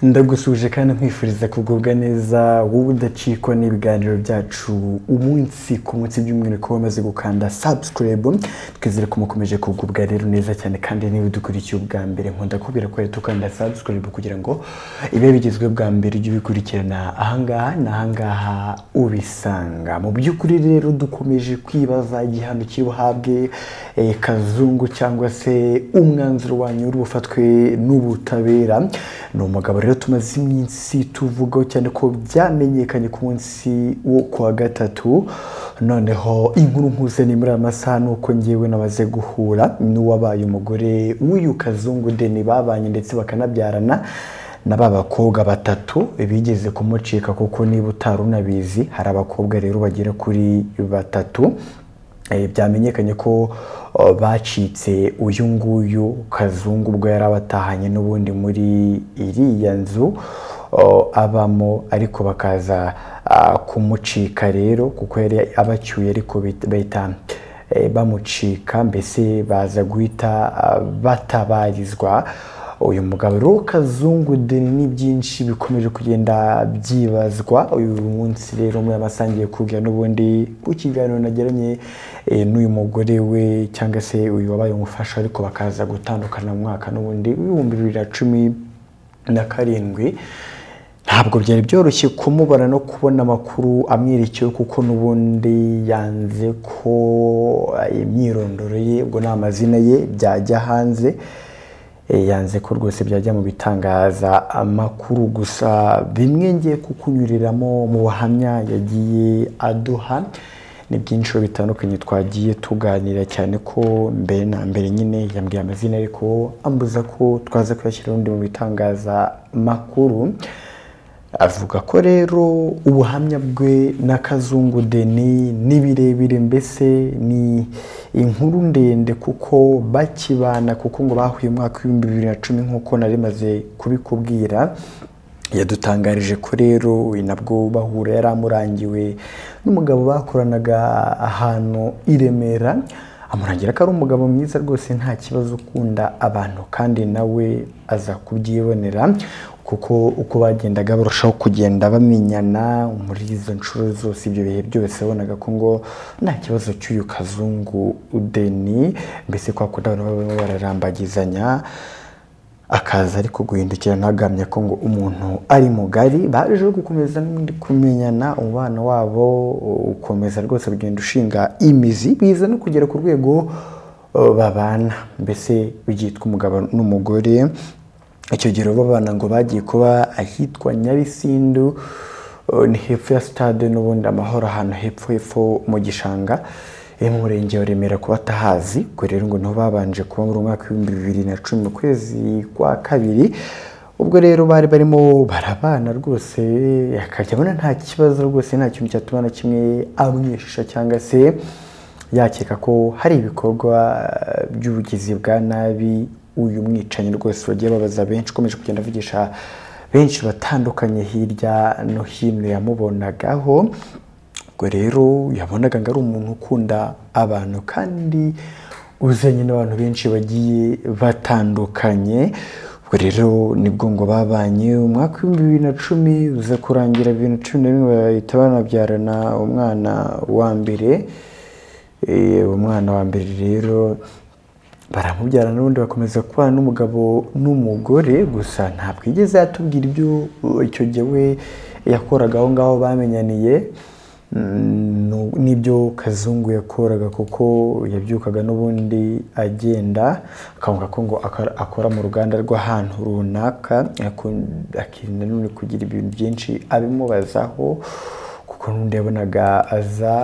ndagusuje kandi nkwifuriza kugubwa neza wowe udacikwa n'ibiganiro byacu umunsi ku munsi by'umwihariko wamaze gukanda sabusikarayibu twizere ko mukomeje kugubwa rero neza cyane kandi niba udukurikiye ubwa mbere nkunda kubwira ko rero tukanda sabusikarayibu kugira ngo ibe bigezwe bwa mbere ujye ubikurikirana ahangaha n'ahangaha ubisanga mu by'ukuri rero dukomeje kwibaza igihano kiri buhabwe eh, kazungu cyangwa se umwanzuro wanyu uri bufatwe n'ubutabera ni umugabo rero tumaze iminsi tuvugaho cyane ko byamenyekanye ku munsi wo ku wa gatatu noneho inkuru mpuzani muri aya masaha ni uko ngewe namaze guhura n'uwabaye umugore w'uyu kazungu deni babanye ndetse bakanabyarana na ba bakobwa batatu bigeze kumucika kuko niba utari unabizi hari abakobwa rero bagera kuri batatu Eh, byamenyekanye ko oh, bacitse uyu nguyu kazungu ubwo yari abatahanye n'ubundi muri iriya nzu oh, abamo ariko bakaza ah, kumucika rero kuko yari abacyuye ariko bit- bahita eh, bamucika mbese baza guhita ah, batabarizwa uyu mugabo rero kazungu deni ni byinshi bikomeje kugenda byibazwa uyu munsi rero muri abasangiye kubwira n'ubundi ku kiganiro nagiranye eh, n'uyu mugore we cyangwa se uyu wabaye umufasha ariko bakaza gutandukana mu mwaka n'ubundi w'ibihumbi bibiri na cumi na karindwi ntabwo byari byoroshye kumubona no kubona amakuru amwerekeyeho kuko n'ubundi yanze ko eh, imyirondoro ye ubwo ni amazina ye byajya hanze Eh, yanze ko rwose byajya mu bitangaza amakuru gusa bimwe ngiye kukunyuriramo mu buhamya yagiye aduha ni byinshi bitandukanye twagiye tuganira cyane ko mbere na mbere nyine yambwiye amazina ariko ambuza ko twaza kuyashyira ubundi mu bitangazamakuru avuga ko rero ubuhamya bwe na kazungu deni ni birebire mbese ni inkuru ndende kuko bakibana kuko ngo bahuye mu mwaka w'ibihumbi bibiri na cumi nk'uko nari maze kubikubwira yadutangarije ko rero we nabwo bahura yari amurangiwe n'umugabo bakoranaga ahantu i Remera amurangira ko ari umugabo mwiza rwose nta kibazo ukunda abantu kandi nawe aza kubyibonera kuko uko bagendaga barushaho kugenda bamenyana muri izo nshuro zose ibyo bihe byose wabonaga ko ngo nta kibazo cy'uyu kazungu udeni mbese kwa kundi abantu baba bararambagizanya akaza ariko guhindukira ntagamya ko ngo umuntu ari mugari baje gukomeza n'undi kumenyana umubano wabo ukomeza rwose ugenda ushinga imizi biza no kugera ku rwego uh, babana mbese byitwa umugabo n'umugore icyo gihe rero babana ngo bagiye kuba ahitwa nyabisindu uh, ni hepfo ya sitade n'ubundi amahoro ahantu hepfo hepfo mu gishanga mu murenge wa remera kuba atahazi ubwo rero ngo nabo babanje kuba muri umwaka w'ibihumbi bibiri na cumi mu kwezi kwa kabiri ubwo rero bari barimo barabana rwose akajya abona nta kibazo rwose nta kintu cyatuma na kimwe amwishisha cyangwa se yakeka ko hari ibikorwa eh, by'ubugizi bwa nabi uyu mwicanyi rwose wagiye babaza benshi ukomeje kugenda avugisha benshi batandukanye hirya no hino yamubonagaho ubwo rero yabonaga ngo ari umuntu ukunda abantu kandi uzanye n'abantu benshi bagiye batandukanye ubwo rero nibwo ngo babanye umwaka w'ibihumbi bibiri na cumi uza kurangira bibiri na cumi na rimwe bahita banabyarana umwana wa mbere Eh, umwana wa mbere rero baramubyara n'ubundi bakomeza kubana n'umugabo n'umugore gusa ntabwo yigeze yatubwira ibyo uh, icyo gihe we yakoraga aho ngaho bamenyaniye Mm, nu- n'ibyo kazungu yakoraga kuko yabyukaga n'ubundi agenda akavuga ko ngo akora- akora mu ruganda rw'ahantu runaka akun- akirinda n'ubundi kugira ibintu byinshi abimubazaho kuko n'undi yabonaga aza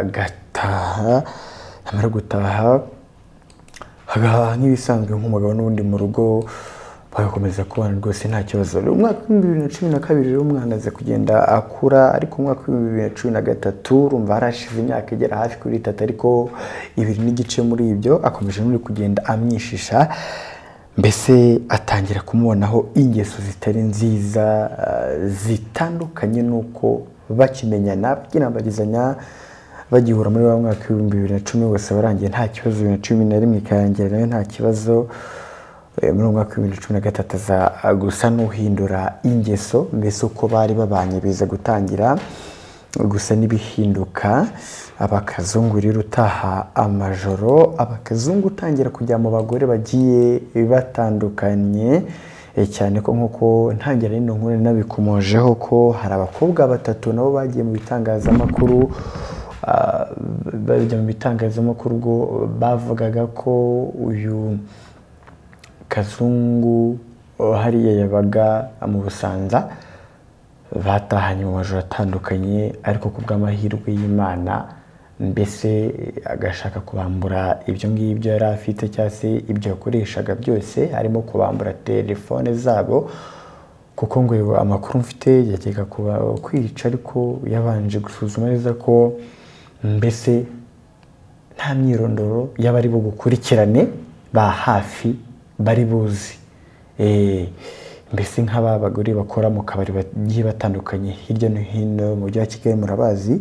agataha yamara gutaha agahaha nk'ibisanzwe nk'umugabo n'ubundi mu rugo bagakomeza kubana rwose nta kibazo Rero umwaka w'ibihumbi bibiri na cumi na kabiri rero umwana aza kugenda akura ariko umwaka w'ibihumbi bibiri na cumi na gatatu urumva harashize imyaka igera hafi kuri itatu ariko ibiri n'igice muri ibyo akomeje n'uri kugenda amwishisha mbese atangira kumubonaho ingeso zitari nziza eh, zitandukanye n'uko bakimenyana bakinambagizanya bagihura muri wa mwaka w'ibihumbi bibiri na cumi wose warangiye nta kibazo bibiri na cumi na rimwe ikarangira nayo nta kibazo Eh, muri uwo mwaka w'ibihumbi bibiri na cumi na gatatu aza ah, gusa n'uhindura ingeso mbese uko bari babanye biza gutangira gusa n'ibihinduka abakazungu rero utaha amajoro abakazungu utangira kujya mu bagore bagiye batandukanye eh, cyane ko nk'uko ntangira rino nkuru nabikomojeho ko hari abakobwa batatu nabo bagiye mu bitangazamakuru ah, bajya mu bitangazamakuru ubwo bavugaga ko uyu kazungu oh, hariya yabaga mu busanza batahanye mu majoro atandukanye ariko ku bw'amahirwe y'imana mbese agashaka kubambura ibyo ngibyo yari afite cyangwa se ibyo yakoreshaga byose harimo kubambura telefone zabo kuko ngo amakuru mfite yajyaga kuba kwica ariko yabanje gusuzuma neza ko mbese nta myirondoro y'abari bugukurikirane ba hafi bari buzi Eh, mbese nk'aba bagore bakora mu kabari bagiye batandukanye hirya no hino mu mujyi wa kigali murabazi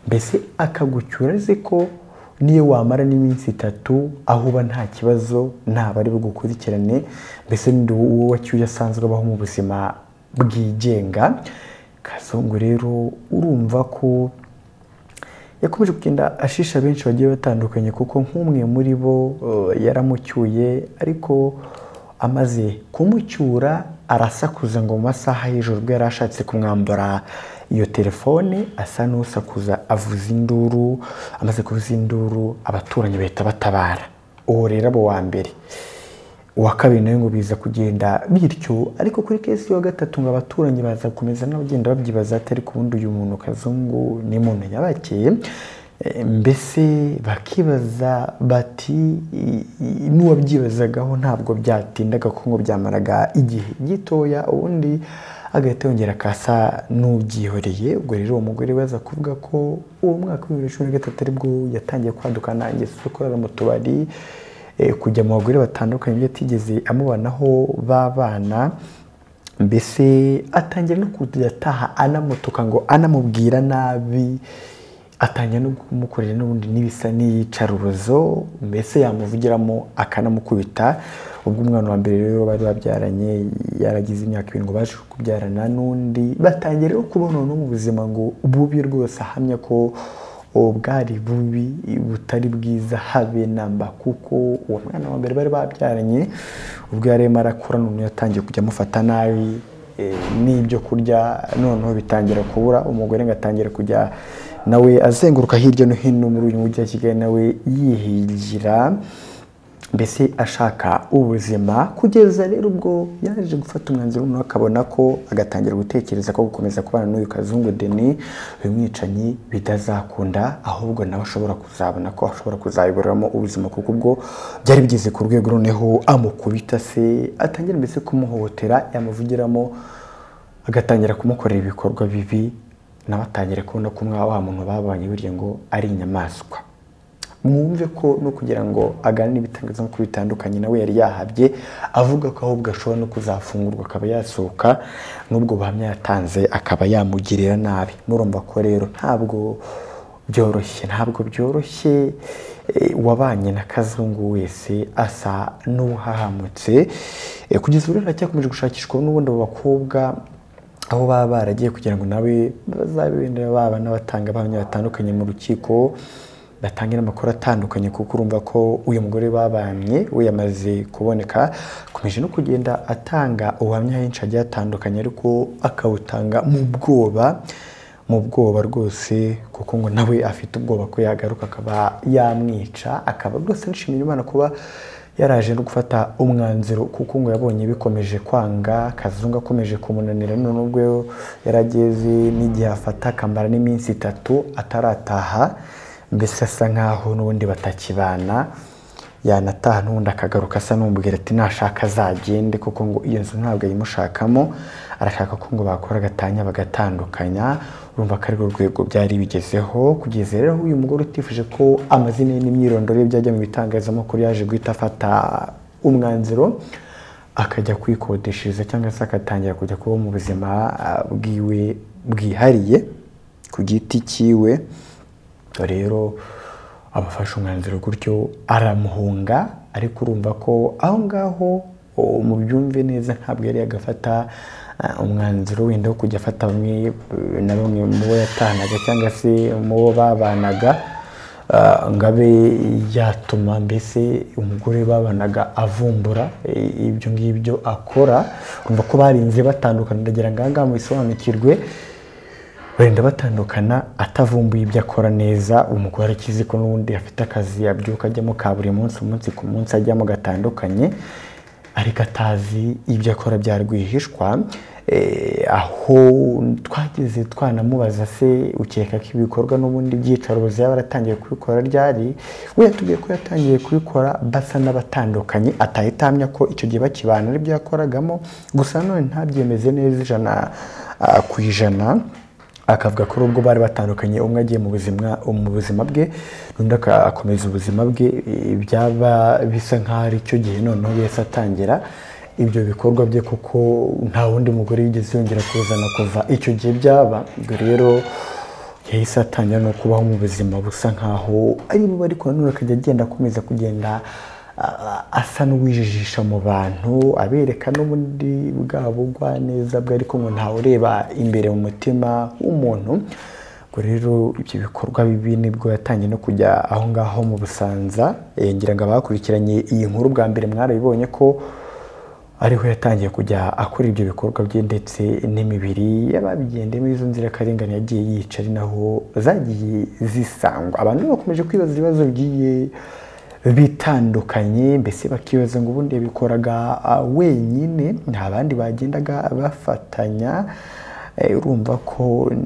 mbese akagucyura azi ko niyo wamara n'iminsi itatu aho uba nta kibazo ntabwo ari bugukurikirane mbese n'undi uwo wacyuye asanzwe abaho mu buzima bwigenga kazungu rero urumva ko yakomeje kugenda ashisha benshi bagiye batandukanye kuko nk'umwe muri bo uh, yaramucyuye ariko amaze kumucyura arasakuza ngo mu masaha y'ijoro ubwo yari ashatse kumwambura iyo telefone asa n'usakuza avuza induru amaze kuvuza induru abaturanyi bahita batabara uwo rero aba uwa mbere uwa kabiri nawe ngo biza kugenda bityo ariko kuri kesi wa gatatu ngo abaturanyi baza gukomeza n'abagenda babyibaza ati ariko ubundi uyu muntu kazungu ni muntu yabakeye Eh, mbese bakibaza bati i- i- n'uwabyibazagaho ntabwo byatindaga kuko ngo byamaraga igihe gitoya ubundi agahita yongera akasa n'ubyihoreye ubwo rero uwo mugore we aza kuvuga ko uwo mwaka w'ibihumbi bibiri na cumi na gatatu aribwo yatangiye kwadukana ingeso zo kurara mu tubari eh, kujya mu bagore batandukanye ibyo atigeze amubanaho babana mbese atangira no kujya ataha anamutuka ngo anamubwira nabi atangira no kumukorera n'ubundi n'ibisa n'iyicarubozo mbese yamuvugiramo akanamukubita ubwo umwana wa mbere rero bari babyaranye yaragize imyaka irindwi baje kubyarana n'undi batangira rero kubona no mu buzima ngo bubi rwose ahamya ko ubu bwari bubi butari bwiza habe namba kuko uwo mwana wa mbere bari babyaranye ubwo yari arimo arakura none yatangiye kujya amufata nabi eh, n'ibyo kurya noneho bitangira kubura umugore ngo atangira kujya nawe azenguruka hirya no hino muri uyu mujyi wa kigali nawe yihigira mbese ashaka ubuzima kugeza rero ubwo yaje gufata umwanzuro noneho akabona ko agatangira gutekereza ko gukomeza kubana n'uyu kazungu deni uyu mwicanyi bitazakunda ahubwo nawe ashobora kuzabona ko ashobora kuzayoboreramo ubuzima kuko ubwo byari bigeze ku rwego noneho amukubita se atangira mbese kumuhohotera yamuvugiramo agatangira kumukorera ibikorwa bibi nawe atangira kubona ko umwa wa muntu babanye burya ngo ari inyamaswa mwumve ko no kugira ngo aganire ibitangazamakuru bitandukanye nawe yari yahabye avuga ko ahubwo ashobora no kuzafungurwa akaba yasohoka n'ubwo buhamya yatanze akaba yamugirira nabi murumva ko rero ntabwo byoroshye ntabwo byoroshye eh, wabanye na kazungu wese asa n'uhahamutse Eh, kugeza ubu rero aracyakomeje gushakishwa n'ubundi abo bakobwa aho baba baragiye kugira ngo nawe bazabibendera baba n'abatanga abahamya batandukanye mu rukiko batanga n'amakuru atandukanye kuko urumva ko uyu mugore babanye we yamaze kuboneka akomeje no kugenda atanga ubuhamya henshi agiye atandukanye ariko akawutanga mu bwoba mu bwoba rwose kuko ngo nawe afite ubwoba ko yagaruka akaba yamwica akaba rwose anishimira imana kuba yaraje no gufata umwanzuro kuko ngo yabonye bikomeje kwanga kazungu akomeje kumunanira none ubwo yarageze n'igihe afata akamara n'iminsi itatu atarataha mbese asa nkaho n'ubundi batakibana yanataha n'ubundi akagaruka asa n'umubwira ati nashaka azagende kuko ngo iyo nzu ntabwo ayimushakamo arashaka ko ngo bakora agatanya bagatandukanya urumva ko arirwo rwego byari bigezeho kugeza rero aho uyu mugore utifuje ko amazina ye n'imyirondoro ye byajya mu bitangazamakuru yaje guhita afata umwanzuro akajya kwikodeshereza cyangwa se agatangira kujya kuba mu buzima ah, bwiwe bwihariye ku giti cyiwe rero abafashe umwanzuro gutyo aramuhunga ariko urumva ko aho ngaho mubyumve neza ntabwo yari yagafata umwanzuro wenda wo kujya afata bamwe eh, na bamwe mu bo yatahanaga cyangwa se mu bo babanaga ah, ngo abe yatuma mbese umugore babanaga avumbura eh, ibyo ngibyo akora urumva ko barinze batandukana ndagira ngo aha ngaha mubisobanukirwe wenda batandukana atavumbuye ibyo akora neza umugore akizi ko n'ubundi afite akazi yabyuka ajyamo ka buri munsi umunsi ku munsi ajyamo gatandukanye ariko atazi ibyo akora bya rwihishwa Eh, aho twageze twanamubaza se ukeka ko ibikorwa n'ubundi byicaro byaba yaratangiye kubikora ryari we yatubwiye ko yatangiye kubikora basa n'abatandukanye atahita ahamya ko icyo gihe bakibana aribyo yakoragamo gusa nanone ntabyemeze neza ijana ah, ku ijana akavuga ko nubwo bari batandukanye umwe agiye mu buzima mu buzima bwe undi aka- akomeza ubuzima bwe eh, byaba bisa nk'aho ari cyo gihe noneho yahise atangira ibyo bikorwa bye kuko nta wundi mugore yigeze yongera kuzana kuva icyo gihe byaba ubwo rero yahise atangira no kubaho mu buzima busa nk'aho ari bubi ariko nanone akajya agenda akomeza kugenda a- asa n'uwijijisha mu bantu abereka n'ubundi bwabo neza bwe ariko ngo ntawe ureba imbere mu mutima w'umuntu ubwo rero ibyo bikorwa bibi nibwo yatangiye no kujya aho ngaho mu busanza Eh, ngira ngo abakurikiranye iyi nkuru bwa mbere mwarabibonye ko ariho yatangiye kujya akora ibyo bikorwa bye ndetse n'imibiri y'ababigendemo izo nzirakarengane yagiye yica ari naho zagiye zisangwa abantu rero bakomeje kwibaza ibibazo bigiye bitandukanye mbese bakibaza ngo ubundi yabikoraga ah, wenyine nta bandi bagendaga bafatanya Eh, urumva ko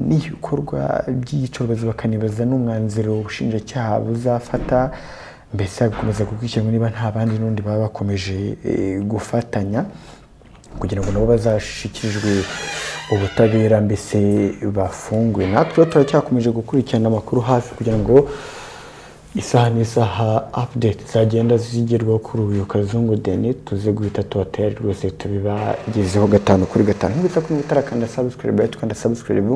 n'ibikorwa by'iyicarubozi bakanibaza n'umwanzuro ubushinjacyaha buzafata mbese hagakomeza gukurikirana niba nta bandi n'undi baba bakomeje eh, gufatanya kugira ngo nabo bazashyikirijwe ubutabera mbese bafungwe natwe rero turacyakomeje gukurikirana amakuru hafi kugira ngo isaha n'isaha apudeti zagenda zigerwaho kuri uyu kazungu deni tuze guhita tubatera rwose tubibagezeho gatanu kuri gatanu nk'uko kuri gutara kanda sabusikaribu kanda sabusikaribu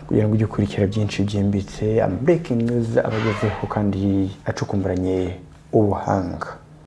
kugira ngo ujye ukurikira byinshi byimbitse amabekingi neza abagezeho kandi acukumburanye ubuhanga